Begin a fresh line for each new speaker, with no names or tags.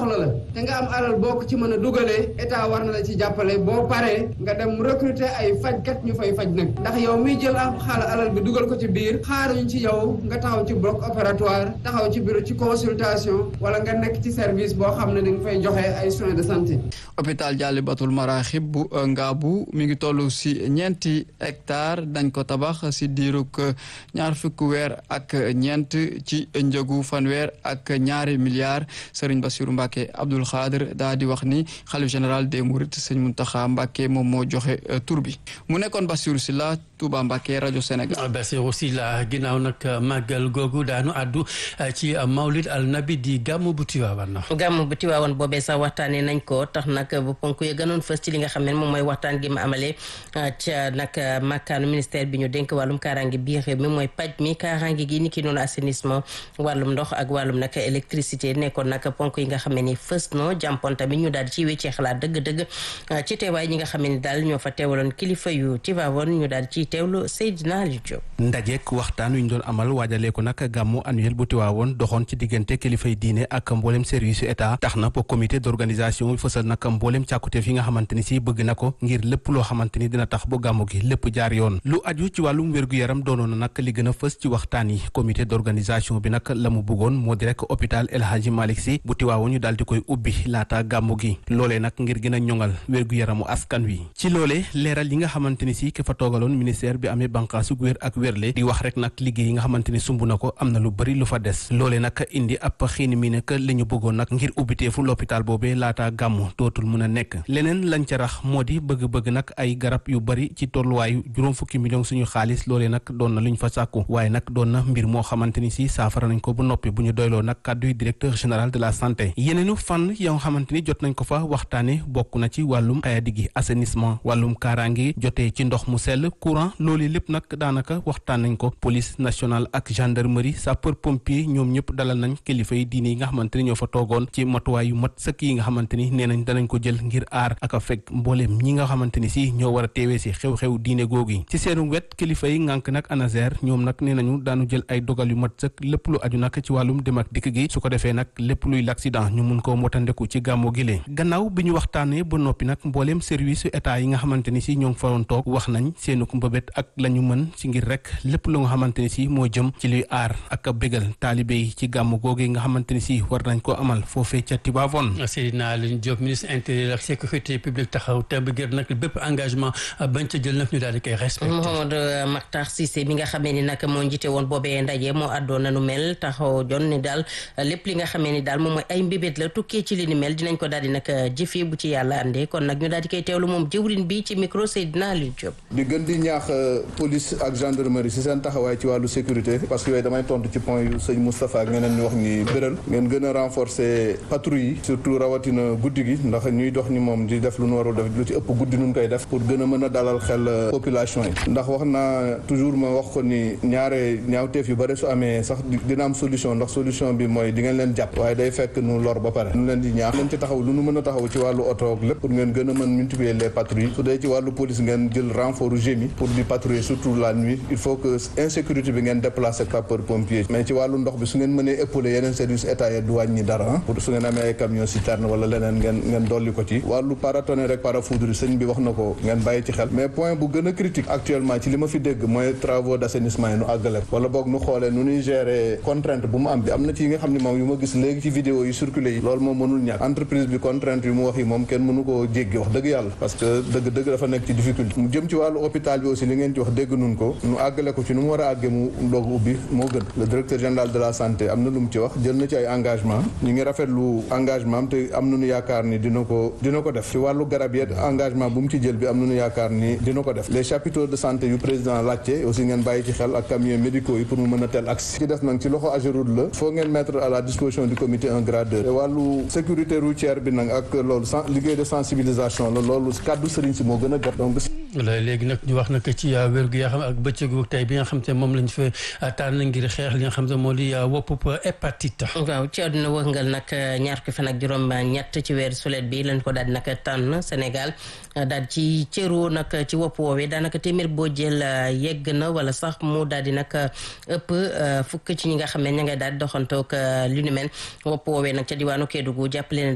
soxla la te nga am alal boo ko ci mën a dugalee état war na la ci jàppale boo paree nga dem recruter ay fajkat ñu fay faj nag ndax yow miy jël am xaal alal bi dugal ko ci biir xaaruñ ci yow nga taxaw ci bloc opératoire taxaw ci bureau ci consultation wala nga nekk ci service boo xam ne dañ fay joxe ay soins de santé.
hôpital Diallibatul Maraxib bu Ngaabu mi ngi toll si ñeenti hectare dañ ko tabax si diirug ñaar fukki weer ak ñeent ci njëgu fanweer ak ñaari milliards Serigne Bassirou Mbacke Abdoul Khadir daa di wax ni xalif général des Mourides sëñ Mountakha Mbacke moom moo joxe tur bi mu nekkoon Bassirou Sylla Touba Mbacke rajo Sénégal.
Bassirou Sylla ginnaaw nag màggal googu daanu àddu ci Mawlid al Nabi di gàmmu bu Tiwaawan.
gàmmu bu Tiwaawan boobee sax waxtaanee nañ ko tax nag bu ponk yi gënoon fës ci li nga xam ne moom mooy waxtaan gi ma amalee ca nag makkaanu ministère bi ñu dénk wàllum kaaraange biir réew mi mooy paj mi kaaraange gi ni ki noonu assainissement wàllum ndox ak wàllum nag électricité nekkoon nag ponk yi nga xam ne ni fës no jàmpoon tamit ñu daal di ci wéccee xalaat dëgg-dëgg ci teewaay ñi nga xam ne daal ñoo fa teewaloon kilifa yu Tiwaawan ñu daal ci teewlu Seydina Aliou Diop.
ndajeek waxtaan wi ñu doon amal waajalee ko nag gàmmu annuel bu Tiwaawoon doxoon ci diggante kilifay diine ak mboolem service yu état tax na ba comité d'organisation bi fësal nag mboolem càkkuteef yi nga xamante ni si bëgg na ko ngir lépp loo xamante ni dina tax ba gàmmu gi lépp jaar yoon lu aju ci wàllum wér-gu-yaram doonoon na nag li gën a fës ci waxtaan yi comité d'organisation bi nag la mu bëggoon moo di rek hôpital El Hadji Malick Sy bu Tiwaawoon ñu daal di koy ubbi laata gàmmu gi loolee nag ngir gën a ñoŋal wér-gu-yaramu askan wi ci loolee leeral yi nga xamante ni si ki fa toogaloon ministère bi amee bànqaasu wér ak wérle di wax rek nag liggéey yi nga xamante ni sumb na ko am na lu bëri lu fa des loolee nag indi ab xiini mi nekk li ñu bëggoon nag ngir ubbiteefu l'hôpital boobee laata gàmmu dootul mun a nekk leneen lañ ca rax moo di bëgg-bëgg nag ay garab yu bëri ci tolluwaayu juróom fukki million suñu xaalis loolee nag doon na lu ñu fa sàkku waaye nag doon na mbir moo xamante ni si saafara nañ ko bu noppi bu ñu doyloo nag kàdduy directeur général de la santé yeneenu fànn yoo nga xamante ni jot nañ ko fa waxtaane bokk na ci wàllum xayadi gi assainissement wàllum kaaraange jotee ci ndox mu sell courant loolu lépp nag daanaka waxtaan nañ ko police nationale ak gendarmerie sapeur pompier ñoom ñëpp dalal nañ kilifa yi diine yi nga xamante ni ñoo fa toogoon ci matuwaay yu mat sëkk yi nga xamante ni nee nañ danañ ko jël ngir aar ak a fekk mbooleem ñi nga xamante ni si ñoo war a teewee si xew-xew diine googu yi ci seenu wet kilifa yi ngànk nag ANASER ñoom nag nee nañu daanu jël ay dogal yu mat sëkk lépp lu aju nag ci wàllum dem ak dikk gi su ko defee nag lépp luy l'accident ñu mun koo motandeku ci gàmmu gi lee gannaaw bi ñu waxtaanee ba noppi nag mbooleem service état yi nga xamante ni si ñoo ngi fa doon toog wax nañ seenu mbëbét ak la ñu mën ci ngir rek lépp lu nga xamante ni si moo jëm ci luy aar ak a bégal taalibe yi ci gàmmu googu nga xamante ni si war nañ ko amal foofee ca Tivaouane
Seydina Aliou Diop ministre intérieur ak sécurité publique taxaw temb ngir nag bépp engagement bañ ca jël nag ñu daal di koy respecté.
Mouhamadou Makhtar Cissé mi nga xamee ni nag moo njiite woon boobee ndaje moo àddoon na nu mel taxaw jon ni daal lépp li nga xamee ni daal moom mooy ay mbébét la tukkee ci li ni mel dinañ ko daal di nag jëfee bu ci yàlla andee kon nag ñu daal di koy teewlu moom jëwrin bi ci micro Seydina Aliou Diop.
di gën di ñaax police ak gendarmerie si seen taxawaay ci wàllu sécurité parce que yooyu damay tontu ci point yu sëñ Moustapha ak ñeneen ñu wax ni béral ngeen gën a renforcer patrouille yi surtout rawatina guddi gi ndax ñuy dox ni moom di def lu nu warul def lu ci ëpp guddi nun koy def pour gën a mën a dalal xel population yi ndax wax naa toujours ma wax ko ni ñaare ñaawteef yu bëri su amee sax dina am solution ndax solution bi mooy di ngeen leen jàpp waaye day fekk nu lor ba pare nu leen di ñaax leen ci taxaw lu nu mën a taxaw ci wàllu oto ak lépp pour ngeen gën a mën multiplier les patrouilles su dee ci wàllu police ngeen jël renfort gémi pour di patrouiller surtout la nuit il faut que insécurité bi ngeen déplacer sapeur pompier mais ci wàllu ndox bi su ngeen mënee épauler yeneen service état yi du wàññi dara pour su ngeen amee ay camion citerne wala leneen ngeen ngeen dolli ko ci wàllu paratonnerre rek parafoudre sëñ bi wax na ko ngeen bàyyi ci xel mais point bu gën a critique actuellement ci li ma fi dégg mooy travaux d'assainissement yi nu àggale wala boog nu xoolee nu ñuy gérer contrainte bu mu am bi am na ci yi nga xam ne moom yu ma gis léegi ci vidéo yi circulé yi loolu moom mënul ñàkk entreprise bi contrainte yu mu wax yi moom kenn mënu koo jéggi wax dëgg yàlla parce que dëgg dëgg dafa nekk ci difficulté mu jëm ci wàllu hôpital bi aussi li ngeen ci wax dégg nun ko nu àggale ko ci nu mu war a àggee mu doog ubbi moo gën le directeur général de la santé am na lu mu ci wax jël na ci ay engagement ñu ngi rafetlu engagement am te am nañu yaakaar ni dina ko dina ko def ci wàllu garab yi engagement bu mu ci jël bi am nañu yaakaar ni dina ko def les chapiteaux de santé yu président laajte aussi ngeen bàyyi ci xel ak camions médicaux yi pour mu mën a tel accès ci des nag ci loxo Ageroute la faut ngeen mettre à la disposition du comité un gradeur te wàllu sécurité routière bi nag ak loolu liggéey de sensibilisation la loolu kàddu sëriñ si moo gën a gàtt donc
léegi nag ñu wax nag ci wérgu yaa xam ak bëccëgu tey bi nga xam te moom lañ fa tànn ngir xeex li nga xam te moo di wopp hépatite.
waaw ci àdduna wërngal nag ñaar ko fan ak juróom ñett ci weer sulet bi lañ ko daal di nag tànn Sénégal daal ci cëru nag ci wopp woowee daanaka téeméer boo jël yegg na wala sax mu daal di nag ëpp fukk ci ñi nga xam ne ña ngay daal di doxantoog lu ni mel wopp woowee nag ca diwaanu Kédougou jàppale